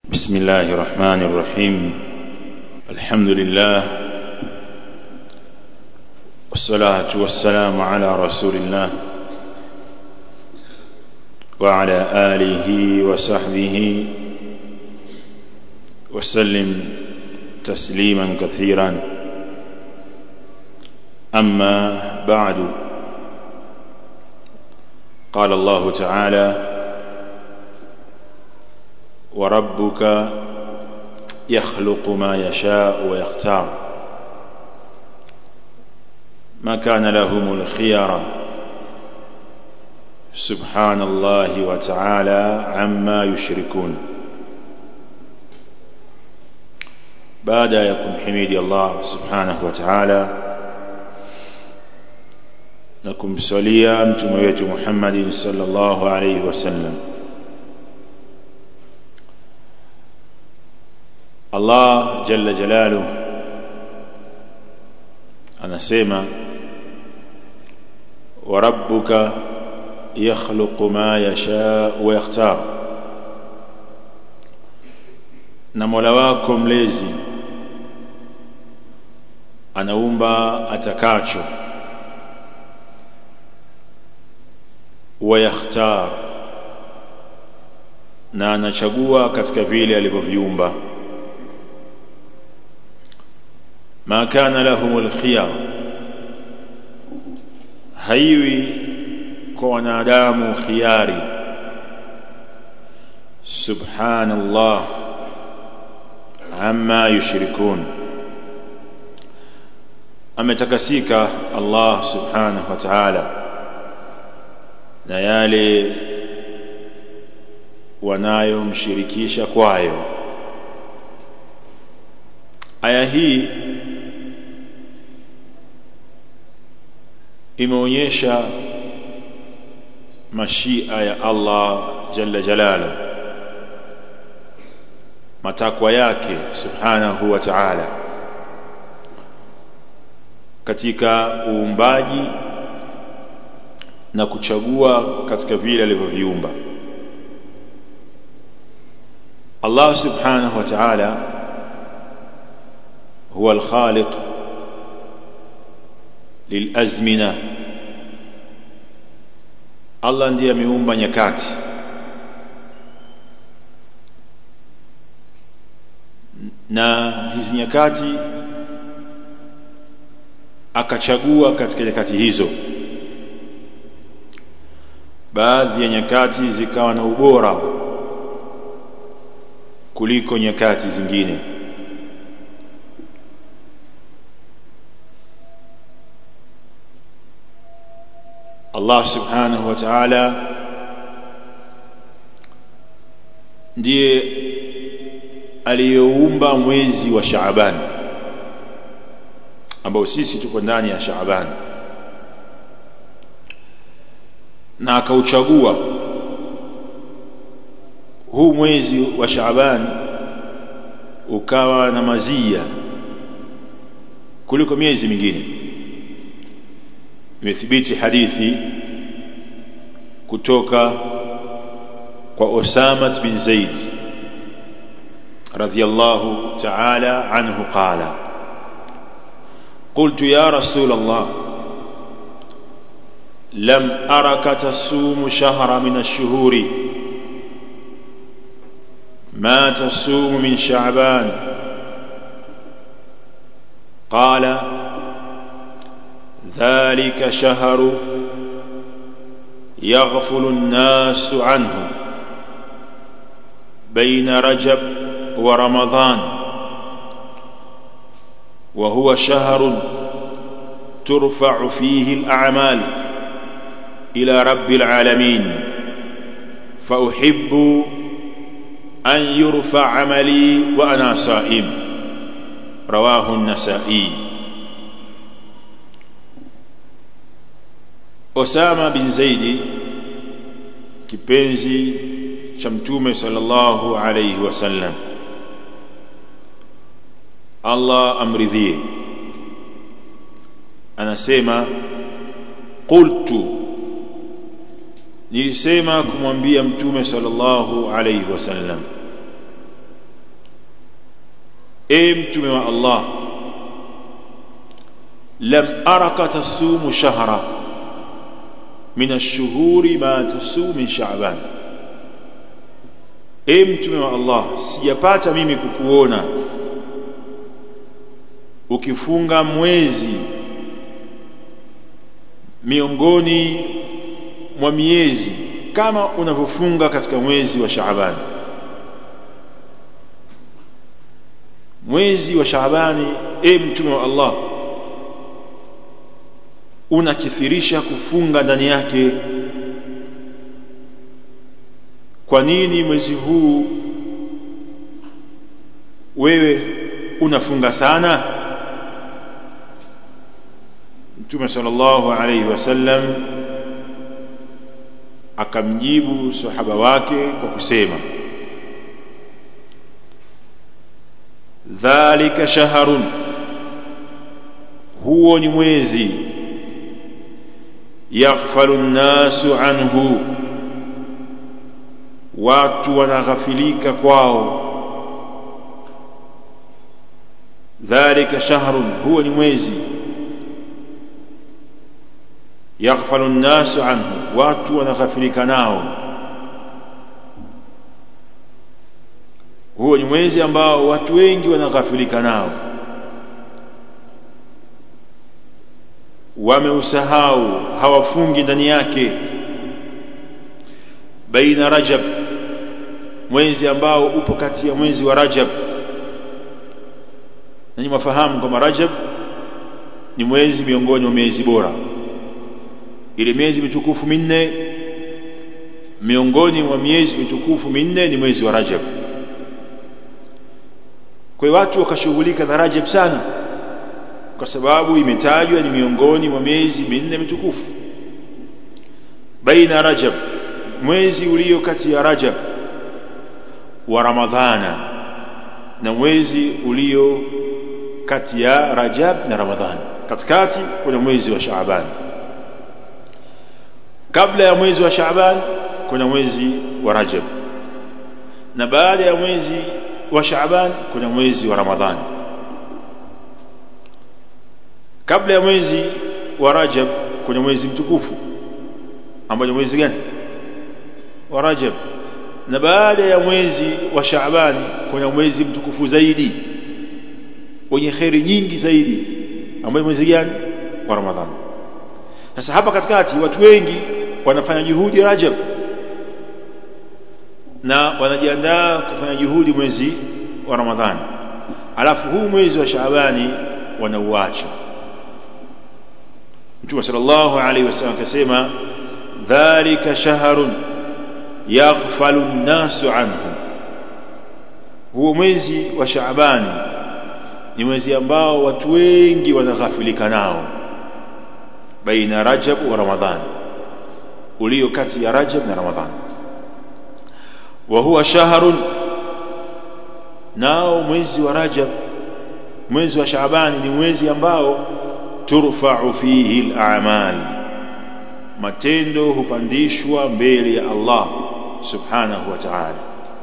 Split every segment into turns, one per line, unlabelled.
بسم الله الرحمن الرحيم الحمد لله والصلاة والسلام على رسول الله وعلى آله وصحبه وسلم تسليما كثيرا أما بعد قال الله تعالى وربك يخلق ما يشاء ويختار ما كان لهم الخيار سبحان الله وتعالى عما يشركون بعد يكون حميدي الله سبحانه وتعالى نكم سوليا متموية محمد صلى الله عليه وسلم Allah jalla jalalu anasema wa rabbuka yakhluqu ma yasha wa yakhtar na Mola wako mlezi anaumba atakacho wa yakhtar na anachagua katika vile alivyoviumba ما كان لهم الخيار haiwi kwa wanadamu khiari subhanallah amma yushrikun ametakasika Allah subhanahu wa ta'ala na yale wanayomshirikisha kwayo aya hii imeonyesha mashia ya Allah jalla jalala matakwa yake subhanahu wa ta'ala katika uumbaji na kuchagua katika vile alivyoviumba Allah subhanahu wa ta'ala huwa al-khaliq lilazmina Allah ndiye ameumba nyakati na hizi nyakati akachagua katika nyakati hizo baadhi ya nyakati zikawa na ubora kuliko nyakati zingine Allah subhanahu wa ta'ala ndiye aliyoumba mwezi wa Shaaban ambao sisi tuko ndani ya Shaaban na akauchagua huu mwezi wa Shaaban ukawa na mazia kuliko miezi mingine imethibiti hadithi kutoka kwa Osama bin Zaid radhiyallahu ta'ala anhu qala قلت يا رسول الله لم أرك تصوم شهر من الشهور ما تصوم من شعبان قال ذلك شهر يغفل الناس عنه بين رجب ورمضان وهو شهر ترفع فيه الأعمال إلى رب العالمين فأحب أن يرفع عملي وأنا صائم رواه النسائي Osama bin Zaidi kipenzi cha mtume sallallahu alayhi wasallam Allah amridhie anasema qultu nilisema kumwambia mtume sallallahu alayhi wasallam e mtume wa Allah lam araka tasumu shahra min ash-shuhuri ma tasumu min sha'ban e mtume wa Allah sijapata mimi kukuona ukifunga mwezi miongoni mwa miezi kama unavyofunga katika mwezi wa Shaaban mwezi wa Shaabani e mtume wa Allah unakithirisha kufunga ndani yake kwa nini mwezi huu wewe unafunga sana mtume sallallahu alayhi wasallam akamjibu sahaba wake kwa kusema dhalika shahrun huo ni mwezi yaghfalu nnasu anhu watu wanaghafilika kwao dhalika shahrun huo ni mwezi yaghfalu nnasu anhu watu wanaghafilika nao huo ni mwezi ambao watu wengi wanaghafilika nao wameusahau hawafungi ndani yake baina rajab mwezi ambao upo kati ya mwezi wa rajab nanyi mafahamu kwamba rajab ni mwezi miongoni mwa miezi bora ile miezi mitukufu minne miongoni mwa miezi mitukufu minne ni mwezi wa rajab kwa hiyo watu wakashughulika na rajab sana kwa sababu imetajwa ni miongoni mwa miezi minne mitukufu baina rajab mwezi ulio kati ya rajab wa ramadhana na mwezi ulio kati ya rajab na ramadhani katikati kuna mwezi wa shaaban kabla ya mwezi wa shaaban kuna mwezi wa rajab na baada ya mwezi wa shaaban kuna mwezi wa ramadhani kabla ya mwezi wa rajab kuna mwezi mtukufu ambao ni mwezi gani wa rajab na baada ya mwezi wa shaabani kuna mwezi mtukufu zaidi wenye kheri nyingi zaidi ambao mwezi gani wa ramadhani sasa hapa katikati watu wengi wanafanya juhudi rajab na wanajiandaa kufanya juhudi mwezi wa ramadhani alafu huu mwezi wa shaabani wanauacha Mtume sallallahu alaihi wasallam akasema dhalika shahrun yaghfalu an-nasu anhu huo mwezi wa Shaabani ni mwezi ambao watu wengi wanaghafilika nao baina Rajab wa Ramadhan ulio kati ya Rajab na Ramadhan wa huwa shahrun nao mwezi wa Rajab mwezi wa Shaabani ni mwezi ambao turfa'u fihi al-a'mal matendo hupandishwa mbele ya Allah subhanahu wa ta'ala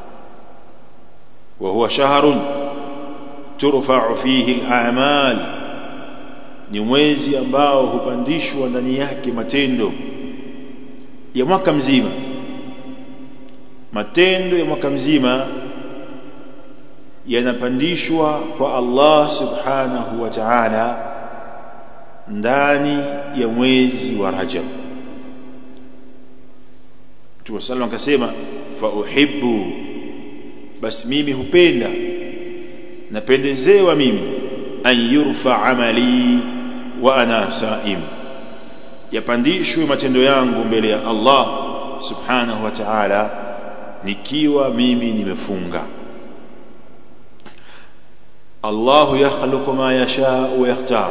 wa huwa shahrun turfa'u fihi al-a'mal ni mwezi ambao hupandishwa ndani yake matendo ya mwaka mzima matendo ya mwaka mzima yanapandishwa kwa Allah subhanahu wa ta'ala ndani ya mwezi wa Rajab Mtume sallallahu akasema fa uhibbu basi mimi hupenda napendezewa mimi an yurfa amali wa ana saim yapandishwe matendo yangu mbele ya Allah subhanahu wa ta'ala nikiwa mimi nimefunga Allahu yakhluqu ma yasha wa yakhtar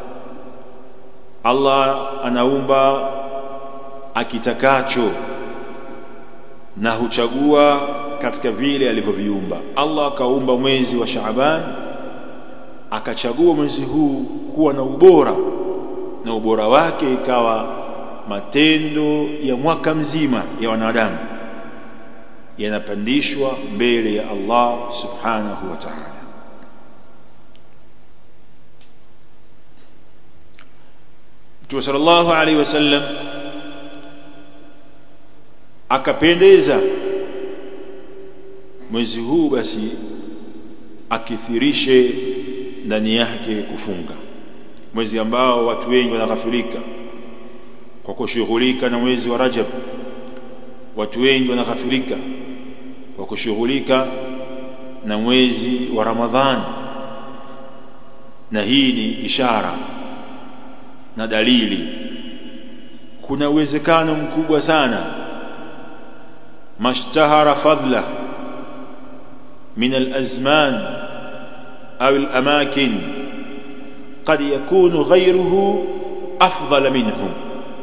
Allah anaumba akitakacho na huchagua katika vile alivyoviumba Allah akaumba mwezi wa Shaaban akachagua mwezi huu kuwa na ubora na ubora wake ikawa matendo ya mwaka mzima ya wanadamu yanapandishwa mbele ya Allah subhanahu wa ta'ala Mtume sallallahu alaihi wasallam akapendeza mwezi huu basi akithirishe ndani yake kufunga mwezi ambao watu wengi wanaghafilika kwa kushughulika na mwezi wa Rajab watu wengi wanaghafilika kwa kushughulika na mwezi wa Ramadhani na hii ni ishara na dalili kuna uwezekano mkubwa sana mashtahara fadla min alazman au alamakin قد يكون غيره أفضل منهم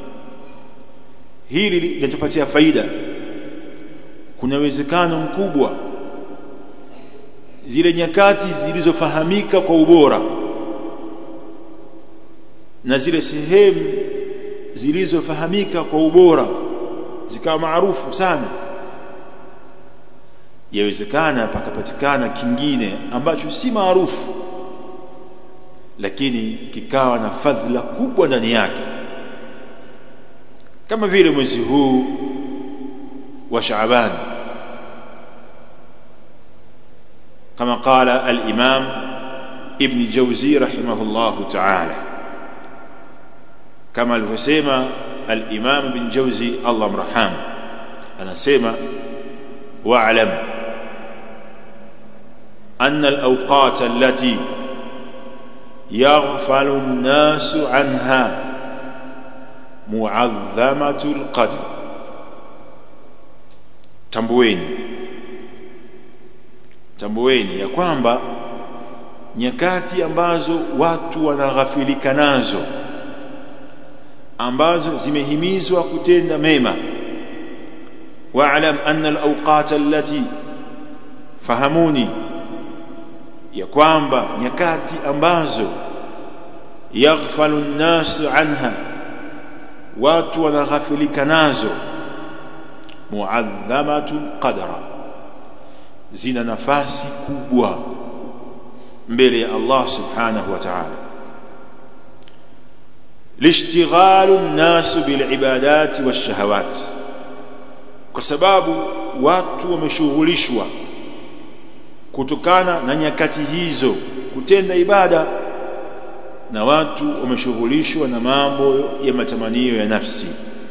hili linatupatia faida kuna uwezekano mkubwa zile nyakati zilizofahamika kwa ubora na zile sehemu zilizofahamika kwa ubora zikawa maarufu sana yawezekana pakapatikana kingine ambacho si maarufu lakini kikawa na fadhila kubwa ndani yake kama vile mwezi huu wa Shaaban kama qala al-Imam Ibn Jawzi rahimahullahu ta'ala kama alivyosema al-Imam Ibn Jawzi Allah mraham anasema wa'lam أن الأوقات التي يغفل الناس عنها معظمة القدر tambueni tambueni ya kwamba nyakati ambazo watu wanaghafilika nazo ambazo zimehimizwa kutenda mema wa'lam anna al-awqat allati fahamuni ya kwamba nyakati ambazo yaghfalu an-nas anha watu wanaghafilika nazo muadhamatu qadra zina nafasi kubwa mbele ya Allah subhanahu wa ta'ala lishtighalu an-nas bil ibadati wash-shahawat kwa sababu watu wameshughulishwa kutokana na nyakati hizo kutenda ibada na watu wameshughulishwa na mambo ya matamanio ya nafsi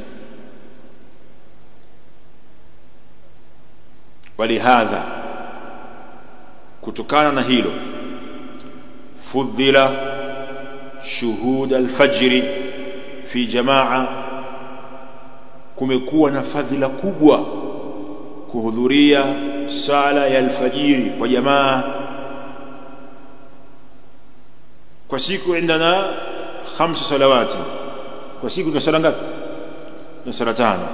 walihadha kutokana na hilo fudhila shuhud alfajri fi jamaa kumekuwa na fadhila kubwa kuhudhuria sala ya alfajiri kwa jamaa kwa siku indana khamsa salawati kwa siku tuna sala ngapi tuna sala tano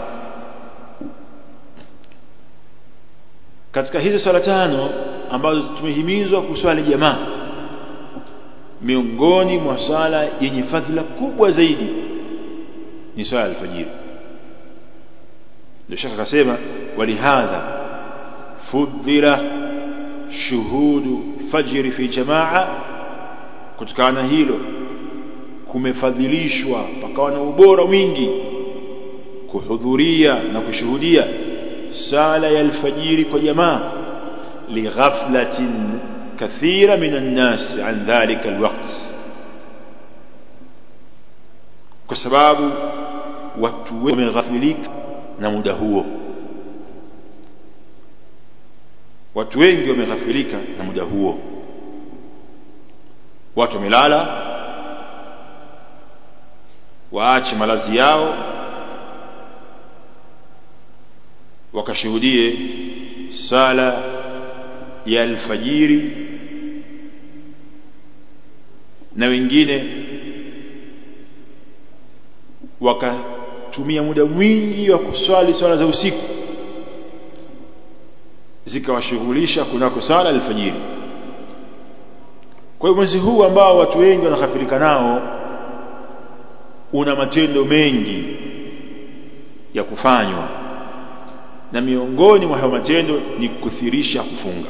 katika hizo sala tano ambazo tumehimizwa kuswali jamaa miongoni mwa sala yenye fadhila kubwa zaidi ni swala alfajiri ndio shaka akasema walihadha fudhila shuhudu fajri fi jamaa kutokana na hilo kumefadhilishwa pakawa na ubora mwingi kuhudhuria na kushuhudia sala ya alfajiri kwa jamaa lighaflatin kathira min an-nas an dhalika alwaqt kwa sababu watu wameghafilika na muda huo watu wengi wameghafilika na muda huo watu wamelala waache malazi yao wakashuhudie sala ya alfajiri na wengine wakatumia muda mwingi wa kuswali swala za usiku zikawashughulisha kunako sala alfajiri kwa hiyo mwezi huu ambao watu wengi wanaghafilika nao una matendo mengi ya kufanywa na miongoni mwa hayo matendo ni kukuthirisha kufunga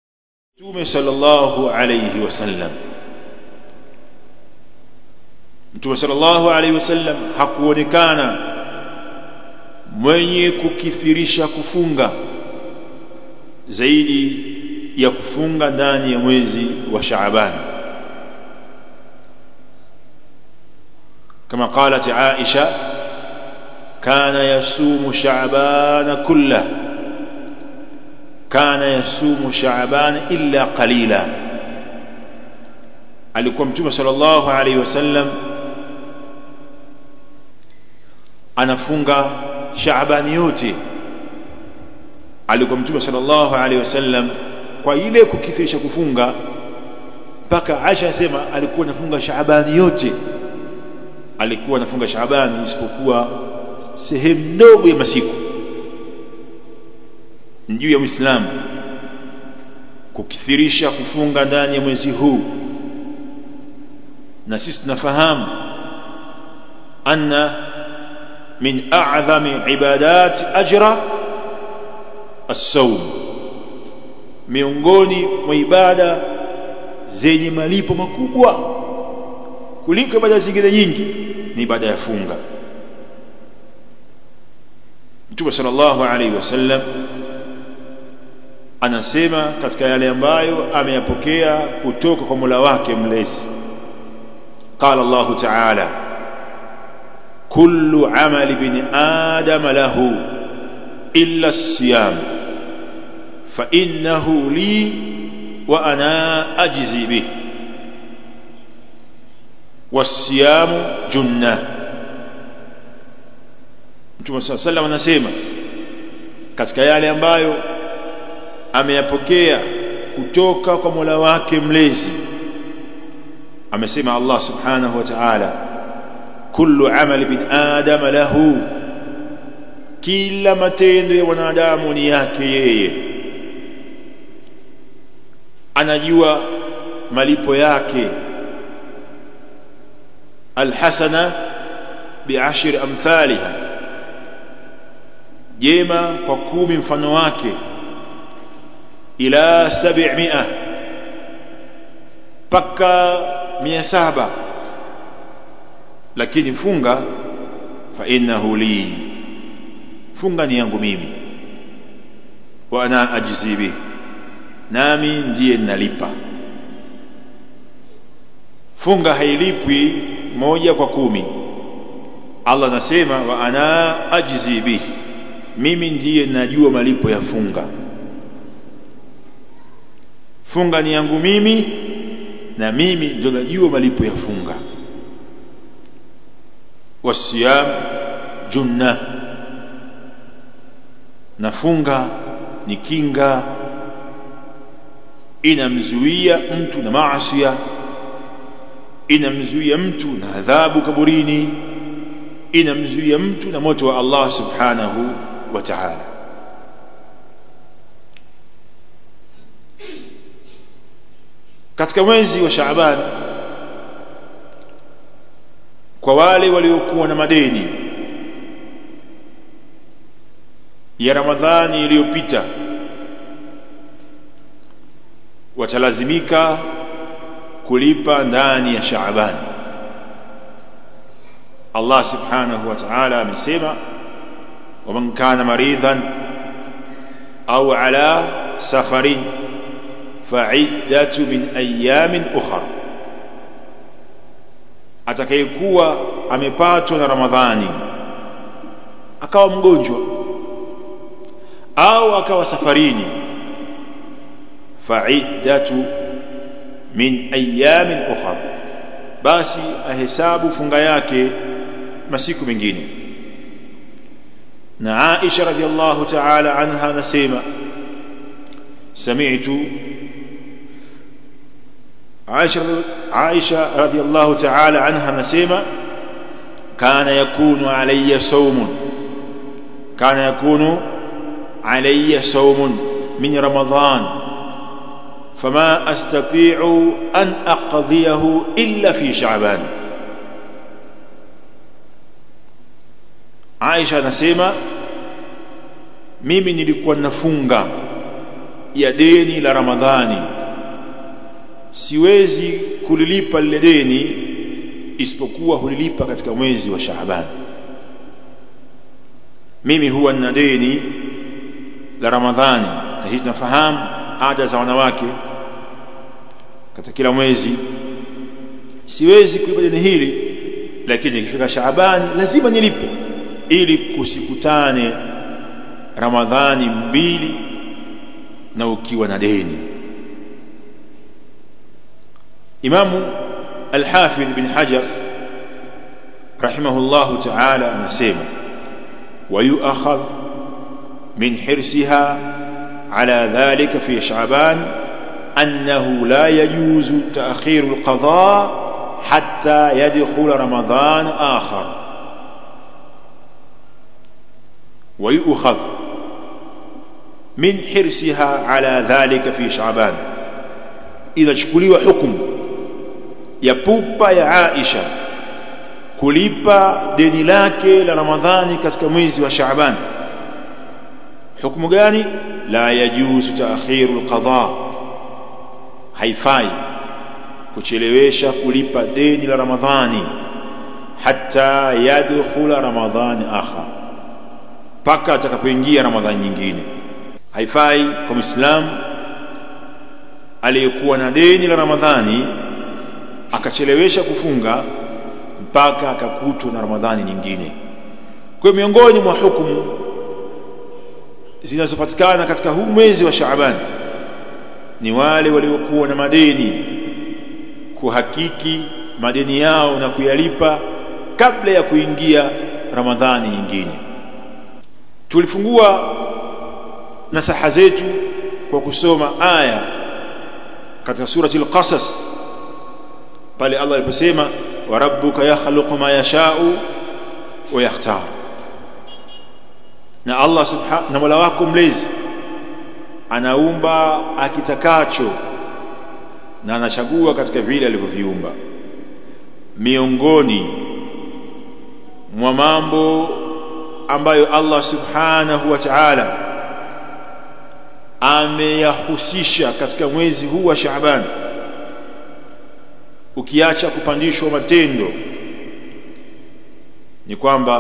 Mtume sallallahu alayhi wasallam Mtume sallallahu alaihi wasallam hakuonekana mwenye kukithirisha kufunga zaidi ya kufunga ndani ya mwezi wa Shaaban kama qalat Aisha kana yasumu Shaaban kullah kana yasumu Shaaban illa qalila alikuwa mtume sallallahu alaihi wasallam anafunga Shaabani yote alikuwa mtume sallallahu alaihi wasallam kwa ile kukithirisha kufunga mpaka Aisha asema alikuwa anafunga Shaabani yote alikuwa anafunga Shaabani isipokuwa sehemu ndogo ya masiku juu ya Uislamu kukithirisha kufunga ndani ya mwezi huu na sisi tunafahamu anna min a'zami ibadat ajra as-sawm miongoni mwa ibada zenye malipo makubwa kuliko ibada zingine nyingi ni ibada ya funga Mtume sallallahu alaihi wasallam anasema katika yale ambayo ameyapokea kutoka kwa Mola wake mlezi قال الله تعالى كل عمل ابن آدم له إلا الصيام فإنه لي وأنا أجزي به والصيام جنة Mtume صلى الله عليه وسلم anasema katika yale ambayo ameyapokea kutoka kwa Mola wake mlezi amesema Allah subhanahu wa ta'ala kullu amali bin adam lahu kila matendo ya wanadamu ni yake yeye anajua malipo yake alhasana bi'ashri amthaliha jema kwa kumi mfano wake ila 700 paka mia saba lakini funga fa innahu li funga ni yangu mimi wa ana ajzi bih nami ndiye nalipa funga hailipwi moja kwa kumi Allah anasema wa ana ajzi bih mimi ndiye najua malipo ya funga funga ni yangu mimi na mimi ndio najua malipo ya funga wasiyam junna na funga ni kinga inamzuia mtu na maasi inamzuia mtu na adhabu kaburini inamzuia mtu na moto wa Allah subhanahu wa ta'ala katika mwezi wa Shaaban kwa wale waliokuwa na madeni ya Ramadhani iliyopita watalazimika kulipa ndani ya Shaaban Allah subhanahu wa ta'ala amesema waman kana maridhan au ala safarin fa'iddatu min ayamin ukhra atakayekuwa amepatwa na Ramadhani akawa mgonjwa au akawa safarini fa'iddatu min ayamin ukhra basi ahesabu funga yake masiku mengine na Aisha radhiallahu ta'ala anha anasema sami'tu Aisha Aisha radhiallahu ta'ala anha anasema kana yakunu alayya sawmun kana yakunu alayya sawmun min ramadan فما استطيع ان اقضيه الا في شعبان Aisha anasema mimi nilikuwa nafunga ya deni la Ramadhani siwezi kulilipa lile deni isipokuwa hulilipa katika mwezi wa Shaaban mimi huwa nina deni la Ramadhani na hii tunafahamu ada za wanawake katika kila mwezi siwezi kulipa deni hili lakini ikifika Shaabani lazima nilipe ili kusikutane Ramadhani mbili na ukiwa na deni Imamu Al-Hafidh bin Hajar rahimahullahu ta'ala anasema ويؤخذ من حرصها على ذلك في شعبان أنه لا يجوز تأخير القضاء حتى يدخل رمضان آخر ويؤخذ من حرصها على ذلك في شعبان إذا شكلوا حكم يبوبا يا عائشة kulipa deni lake la Ramadhani katika mwezi wa Shaaban hukumu gani la yajuzu taakhiru alqada haifai kuchelewesha kulipa deni la Ramadhani hata yadkhula Ramadhani akhar mpaka atakapoingia Ramadhani nyingine haifai kwa Muislamu aliyekuwa na deni la Ramadhani akachelewesha kufunga mpaka akakutwa na Ramadhani nyingine. Kwa miongoni mwa hukumu zinazopatikana katika huu mwezi wa Shaaban ni wale waliokuwa na madeni kuhakiki madeni yao na kuyalipa kabla ya kuingia Ramadhani nyingine. Tulifungua nasaha zetu kwa kusoma aya katika surati al-Qasas pale Allah aliposema wa rabbuka yakhluqu ma yasha'u wa yakhtar na Allah subhanahu na Mola wako mlezi anaumba akitakacho na anachagua katika vile alivyoviumba miongoni mwa mambo ambayo Allah subhanahu wa ta'ala ameyahusisha katika mwezi huu wa Shaaban ukiacha kupandishwa matendo ni kwamba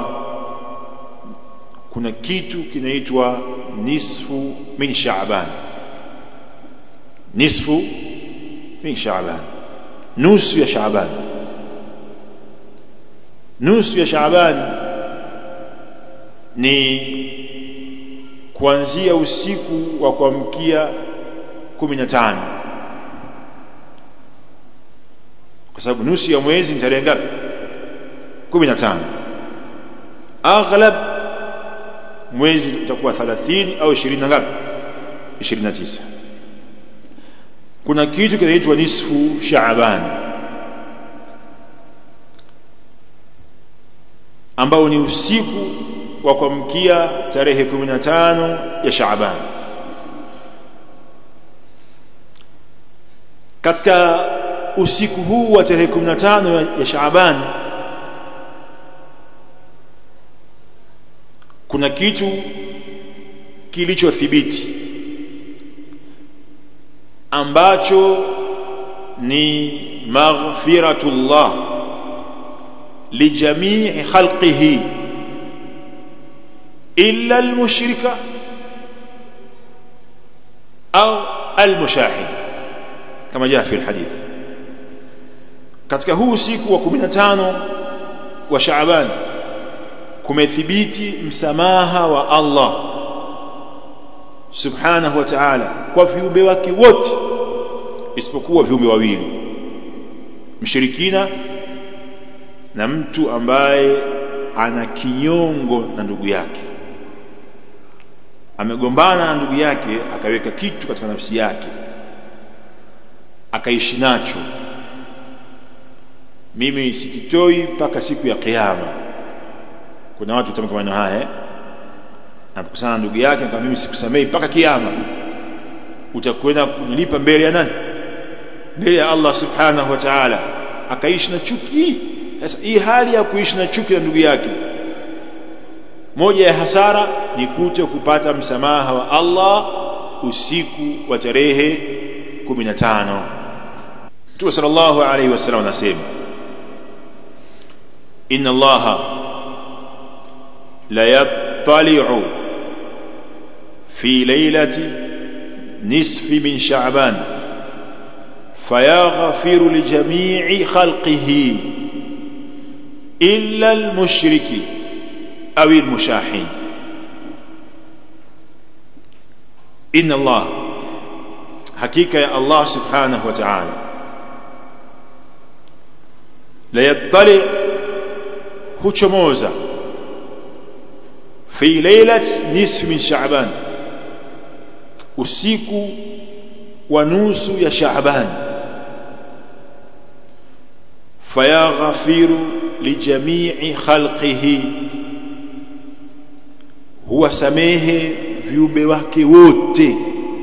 kuna kitu kinaitwa nisfu min Shaaban nisfu min Shaaban nusu ya Shaaban nusu ya Shaaban ni kuanzia usiku wa kuamkia 15 kwa sababu nusu ya mwezi ni tarehe ngapi 15 aghlab mwezi utakuwa 30 au 20 na ngapi 29 kuna kitu kinaitwa nisfu Shaaban ambao ni usiku wa kuamkia tarehe 15 ya Shaaban katika usiku huu wa tarehe 15 ya Shaaban kuna kitu kilichothibiti ambacho ni maghfiratullah lijamii khalqihi illa almushrika au almushahid kama jaa fi alhadith katika huu usiku wa 15 wa Shaaban kumethibiti msamaha wa Allah subhanahu wa ta'ala kwa viumbe wake wote isipokuwa viumbe wawili mshirikina na mtu ambaye ana kinyongo na ndugu yake amegombana na ndugu yake akaweka kitu katika nafsi yake akaishi nacho mimi sikitoi mpaka siku ya kiyama kuna watu tamka maneno haya eh? anapokusana ndugu yake kama mimi sikusamei mpaka kiyama utakwenda kunilipa mbele ya nani mbele ya Allah subhanahu wa ta'ala akaishi na chuki sasa hii hali ya kuishi na chuki na ndugu yake moja ya hasara ni kuto kupata msamaha wa Allah usiku wa tarehe 15 Mtume sallallahu alaihi wasallam anasema inna allaha la yattali'u fi laylati nisfi min sha'ban fayaghfiru li jami'i khalqihi illa al-mushriki aw al-mushahin inna Allah hakika ya Allah subhanahu wa ta'ala la yattali huchomoza fi laylat nisfi min sha'ban usiku wa nusu ya sha'ban fayaghfiru lijamii khalqihi huwa samehe viumbe wake wote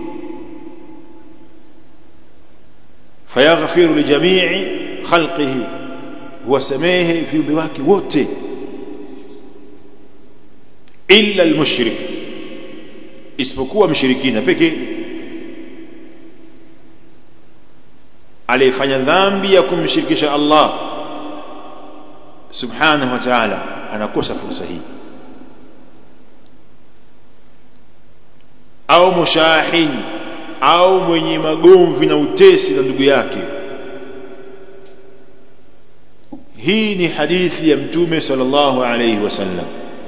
fayaghfiru lijamii khalqihi huwasamehe viumbe wake wote illa almushrik isipokuwa mshirikina pekee aliyefanya dhambi ya kumshirikisha Allah subhanahu wa ta'ala anakosa fursa hii au mushahin au mwenye magomvi na utesi na ndugu yake hii ni hadithi ya mtume sallallahu alayhi wasallam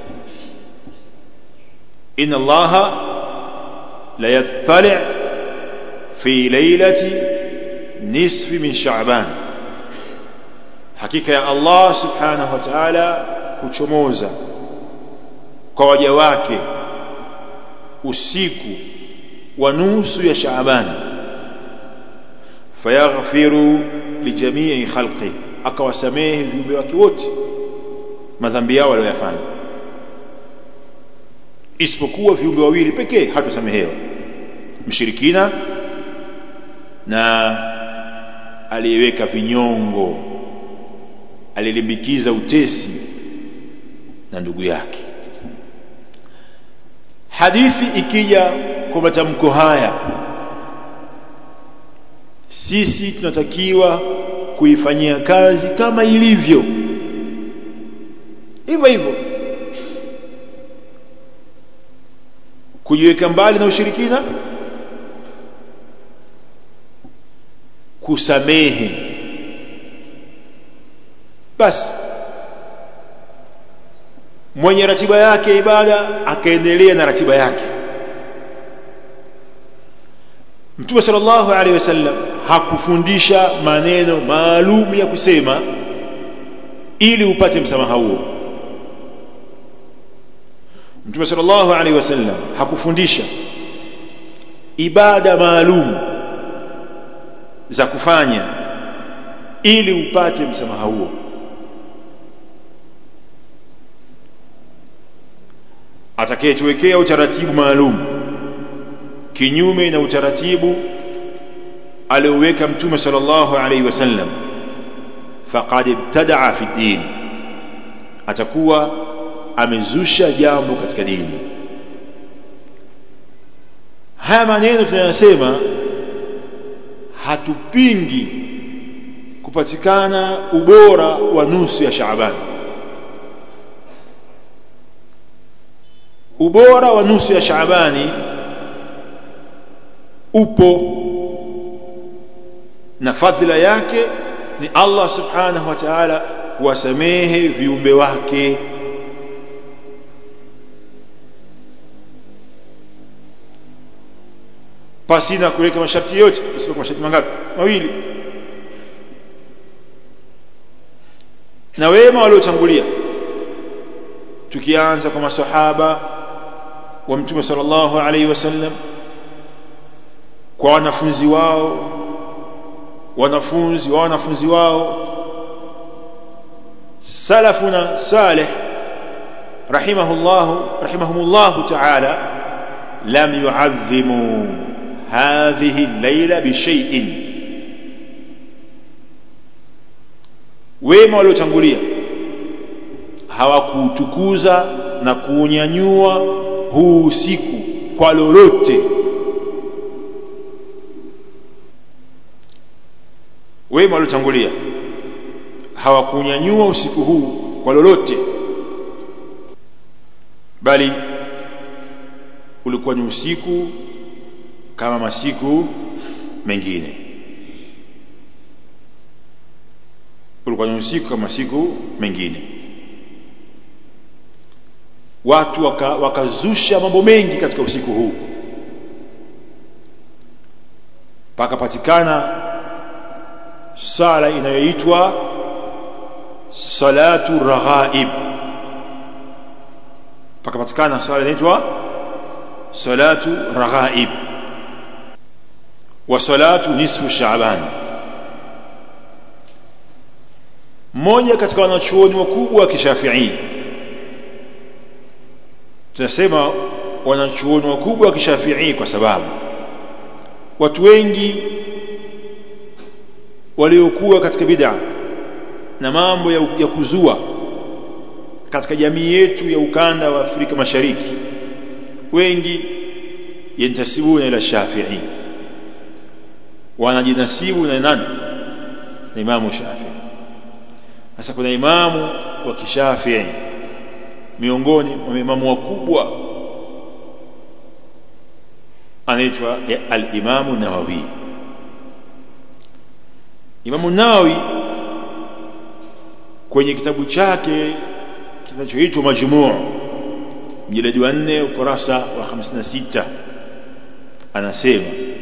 inna allaha la yattali' fi laylati nisfi min sha'ban hakika ya Allah subhanahu wa ta'ala huchomoza kwa waja wake usiku wa nusu ya Shaaban fayaghfiru lijamii khalqi akawasamehe viumbe wake wote madhambi yao waliyofanya isipokuwa viumbe wawili pekee hatasamehewa mshirikina na aliyeweka vinyongo alilimbikiza utesi na ndugu yake hadithi ikija kwa matamko haya sisi tunatakiwa kuifanyia kazi kama ilivyo hivyo hivyo kujiweka mbali na ushirikina kusamehe basi mwenye ratiba yake ibada akaendelea na ratiba yake Mtume sallallahu alaihi wasallam hakufundisha maneno maalum ya kusema ili upate msamaha huo Mtume sallallahu alaihi wasallam hakufundisha ibada maalum za kufanya ili upate msamaha huo atakayetuwekea utaratibu maalum kinyume na utaratibu alioweka mtume sallallahu alaihi wasallam faqad ibtadaa fi din atakuwa amezusha jambo katika dini haya maneno tunayosema hatupingi kupatikana ubora wa nusu ya Shaaban ubora wa nusu ya Shaabani upo na fadhila yake ni Allah subhanahu wa ta'ala kuwasamehe viumbe wake pasina kuweka masharti yote isipokuwa masharti mangapi mawili na wema waliotangulia tukianza kwa masahaba wa mtume sallallahu alaihi wasallam kwa wanafunzi wao wanafunzi wa wanafunzi wao salafuna salih rahimahullah rahimahumullah ta'ala lam yu'azzimu hadhihi al-layla bi shay'in wema waliotangulia hawakuutukuza na kuunyanyua huu usiku kwa lolote wema waliotangulia hawakunyanyua usiku huu kwa lolote bali ulikuwa ni usiku kama masiku mengine ulikuwa ni usiku kama masiku mengine watu wakazusha waka mambo mengi katika usiku huu pakapatikana sala inayoitwa salatu raghaib pakapatikana sala inaitwa salatu raghaib wa salatu nisfu shaaban mmoja katika wanachuoni wakubwa wa kishafii tunasema wanachuoni wakubwa wa kishafii kwa sababu watu wengi waliokuwa katika bid'a na mambo ya, ya kuzua katika jamii yetu ya ukanda wa Afrika Mashariki wengi yantasibuna ila Shafi'i wanajinasibu na nani na Imamu Shafi'i sasa kuna imamu wa kishafi'i miongoni mwa imamu wakubwa anaitwa al-Imamu Nawawi Imamu Nawawi kwenye kitabu chake kinachoitwa Majmuu mjiladi wa 4 ukurasa wa 56 anasema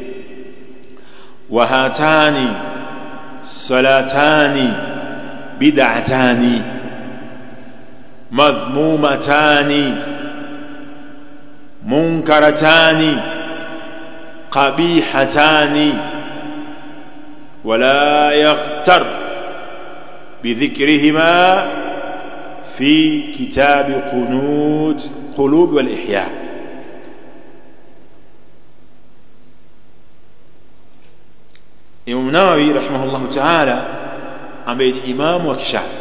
wahatani salatani bid'atani madhmumatani munkaratani qabihatani ولا يغتر بذكرهما في كتاب قنوت قلوب والإحياء Imam Nawawi rahimahullahu ta'ala ambaye ni imamu wa kishafi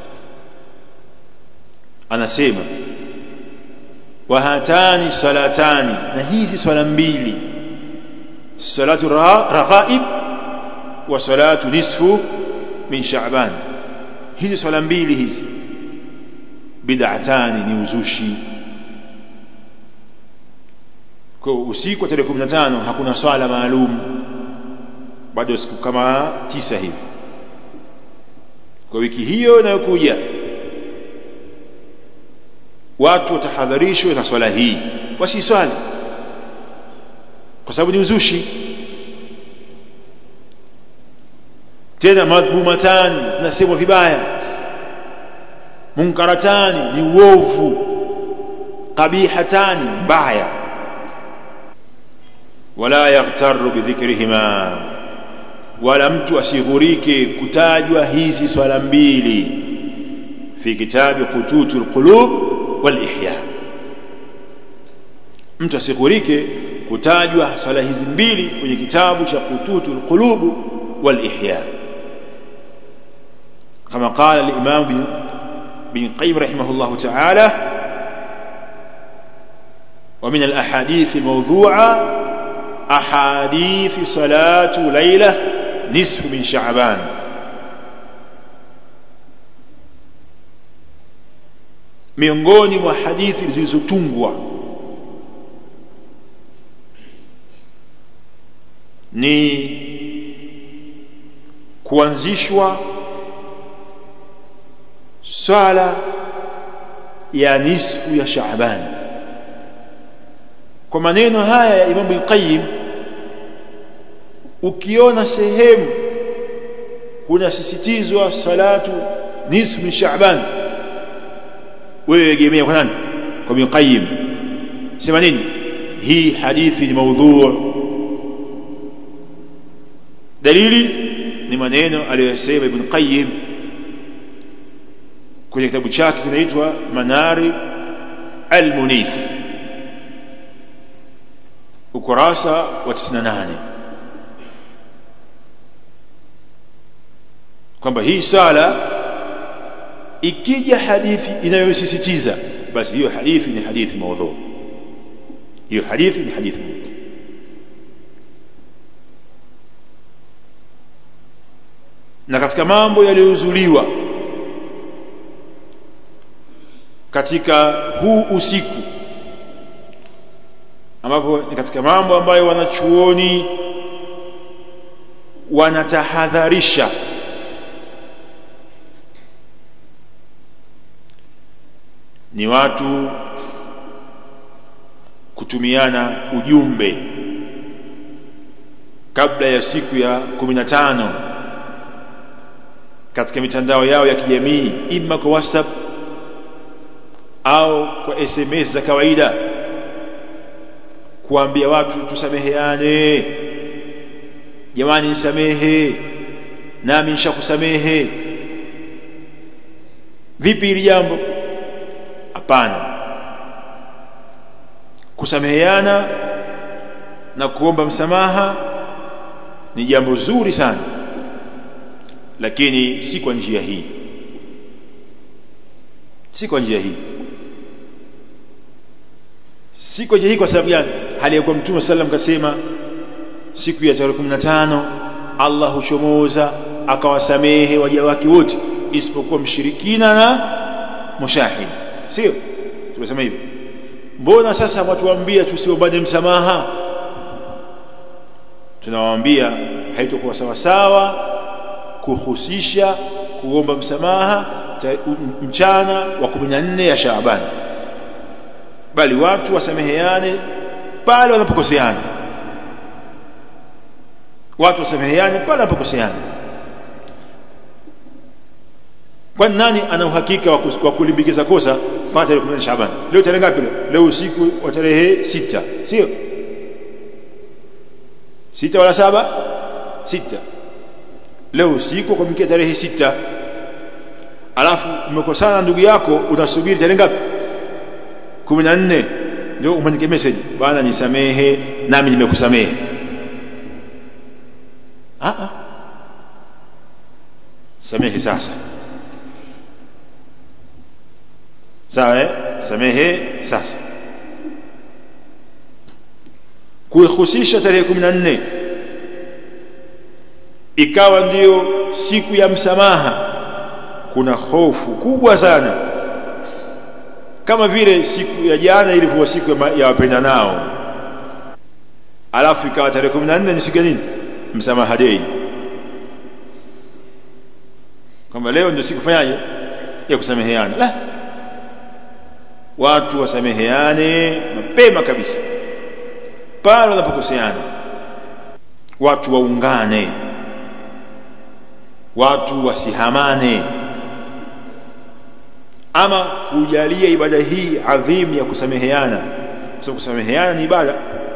anasema wa hatani salatani na hizi swala mbili salatu raghaib wa salatu nisfu min sha'ban hizi swala mbili hizi bid'atani ni uzushi kwa usiku wa tarehe 15 hakuna swala maalum bado siku kama tisa hivi kwa wiki hiyo inayokuja watu watahadharishwe na swala hii wasiswali kwa sababu ni uzushi tena madhmumatani zinasemwa vibaya munkaratani ni uovu qabihatani mbaya wala yaghtaru bidhikrihima wala mtu asighurike kutajwa hizi swala mbili fi kitabi qututul qulub wal ihya mtu asighurike kutajwa swala hizi mbili kwenye kitabu cha qututul qulub wal ihya kama qala al-imam bin bin qayyim rahimahullah ta'ala ومن الأحاديث الموضوعة أحاديث صلاة ليلة نصف من شعبان miongoni mwa hadithi zilizotungwa ni kuanzishwa swala ya nisfu ya Shaaban kwa maneno haya ya Imam Al-Qayyim ukiona sehemu kunasisitizwa salatu nisfu min Shaaban wewe egemea kwa nani kwa Ibn Qayyim sema nini hii hadithi ni maudhu dalili ni maneno aliyosema Ibn Qayyim kwenye kitabu chake kinaitwa Manari al-Munif ukurasa wa 98 kwamba hii sala ikija hadithi inayosisitiza basi hiyo hadithi ni hadithi maudhu hiyo hadithi ni hadithi maudhu na katika mambo yaliyozuliwa katika huu usiku ambapo ni katika mambo ambayo wanachuoni wanatahadharisha ni watu kutumiana ujumbe kabla ya siku ya kumi na tano katika mitandao yao ya kijamii ima kwa whatsapp au kwa sms za kawaida kuambia watu tusameheane jamani nisamehe nami nishakusamehe vipi hili jambo hapana kusameheana na kuomba msamaha ni jambo zuri sana lakini si kwa njia hii si kwa njia hii si kwa njia hii kwa sababu gani hali ya kuwa mtume sallam kasema siku ya tarehe 15 Allah huchomoza akawasamehe waja wake wote isipokuwa mshirikina na mushahid sio tumesema hivyo mbona sasa watuambia tusiombane msamaha tunawaambia haitakuwa sawa sawa kuhusisha kuomba msamaha mchana wa 14 ya Shaaban bali watu wasameheane pale wanapokoseana watu wasameheane pale wanapokoseana kwani nani ana uhakika wa kulimbikiza kosa mpaka tarehe 10 Shaaban leo tarehe ngapi leo usiku wa tarehe sita sio sita wala saba sita leo usiku kwa mkia tarehe sita alafu umekosana ndugu yako unasubiri tarehe ngapi 14 ndio umandike message bwana nisamehe nami nimekusamehe ah ah samehe sasa sawa eh samehe sasa kuihusisha tarehe 14 ikawa ndiyo siku ya msamaha kuna hofu kubwa sana kama vile siku ya jana ilivyokuwa siku ya wapenda nao alafu ikawa tarehe 14 ni siku ya nini msamaha dei kwamba leo ndio siku fanyaje ya kusameheana la watu wasameheane mapema kabisa pale wanapokoseana watu waungane watu wasihamane ama kujalia ibada hii adhimu ya kusameheana kwa sababu kusameheana ni ibada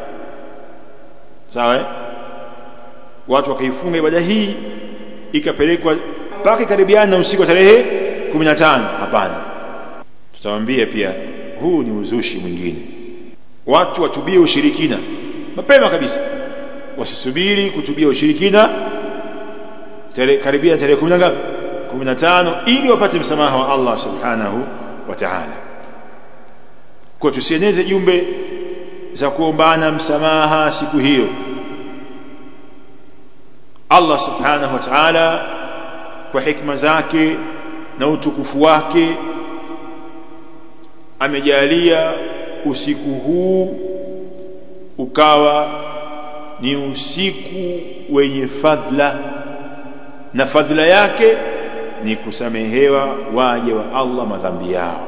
sawa eh? watu wakaifunga ibada hii ikapelekwa mpaka karibiana na usiku wa tarehe 15 hapana tutawaambia pia huu ni uzushi mwingine watu watubie ushirikina mapema kabisa wasisubiri kutubia ushirikina tere, karibia tarehe 10 ngapi 15 ili wapate msamaha wa Allah subhanahu wa ta'ala kwa tusieneze jumbe za kuombana msamaha siku hiyo Allah subhanahu wa ta'ala kwa hikma zake na utukufu wake amejalia usiku huu ukawa ni usiku wenye fadhila na fadhila yake ni kusamehewa waja wa Allah madhambi yao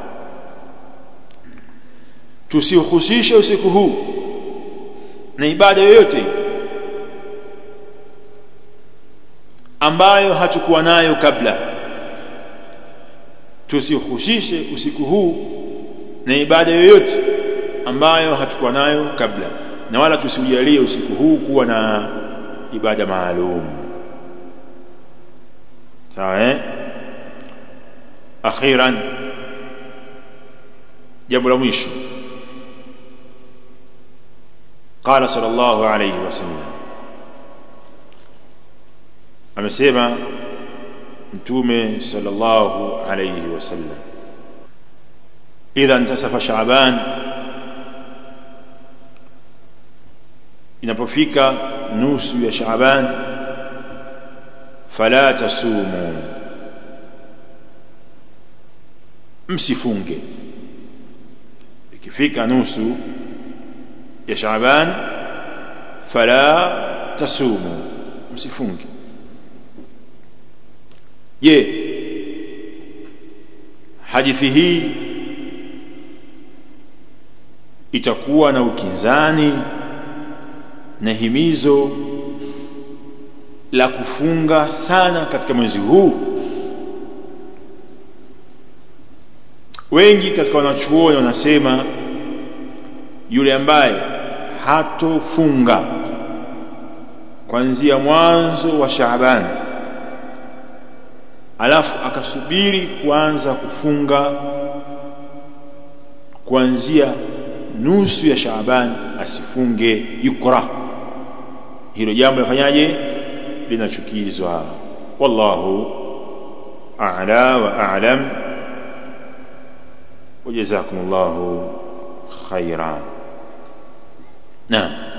tusihusishe usiku huu na ibada yoyote ambayo hatukuwa nayo kabla tusihusishe usiku huu na ibada yoyote ambayo hatukuwa nayo kabla na wala tusiujalie usiku huu kuwa na ibada maalum sawa eh akhiran jambo la mwisho قال صلى الله عليه وسلم amesema mtume sallallahu alayhi wasallam idha intasafa shaaban inapofika nusu ya shaaban fala tasumu msifunge ikifika nusu ya Shaaban fala tasumu msifunge je hadithi hii itakuwa na ukinzani na himizo la kufunga sana katika mwezi huu wengi katika wanachuoni wanasema yule ambaye hatofunga kuanzia mwanzo wa Shaaban alafu akasubiri kuanza kufunga kuanzia nusu ya Shaaban asifunge yukra hilo jambo lafanyaje linachukizwa wallahu a'la wa a'lam وجزاكم الله خيرا نعم